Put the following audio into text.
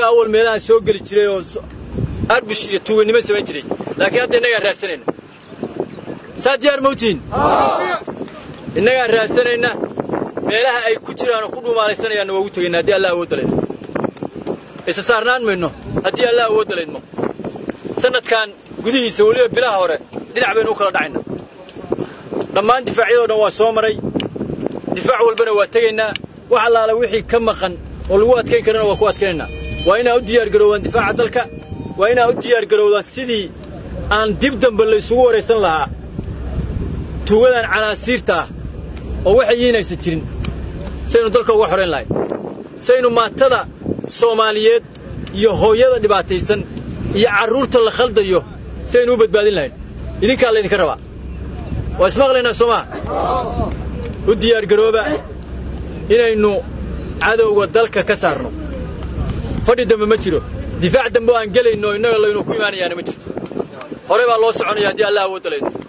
iyagaa awal meelaha soo geli jiray oo arbush iyo tuuganimo samayn jiray laakiin hadda innagaa raadsanayna saa diyaar mawtiin innagaa raadsanayna meelaha ay ku jiraan oo ku dhuumaalaysanayaan waa ugu tegayna haddii allah awoodda laydmo isa saarnaan mayno haddii allah awoodda laydmo sannadkan gudihiisa weliba bilaha hore dhinac baynu u kala dhacayna dhammaan difaacyadoo dhan waa soo maray difaac walbana waa tegaynaa wax allaala wixii ka maqan oo lagu adkayn karana waa ku adkaynaynaa waa inaa u diyaargaroowaan difaaca dalka waa inaa u diyaargarowdaan sidii aan dib dambe laysugu waraysan lahaa tuugadan canaasiirta ah oo waxay yiinaysan jirin saynu dalka uga xorayn lahayn saynu maatada soomaaliyeed iyo hooyada dhibaataysan iyo carruurta la khaldayo saynu u badbaadin lahayn idinkaa laydinka rabaa waa ismaqlaynaa soo maa u diyaargarooba inaynu cadowga dalka ka saarno fadhi dambe ma jiro difaac dambe oo aan gelayno innaga laynu ku imaanayaana ma jirto hore baa loo soconaya haddii allah awoodda layno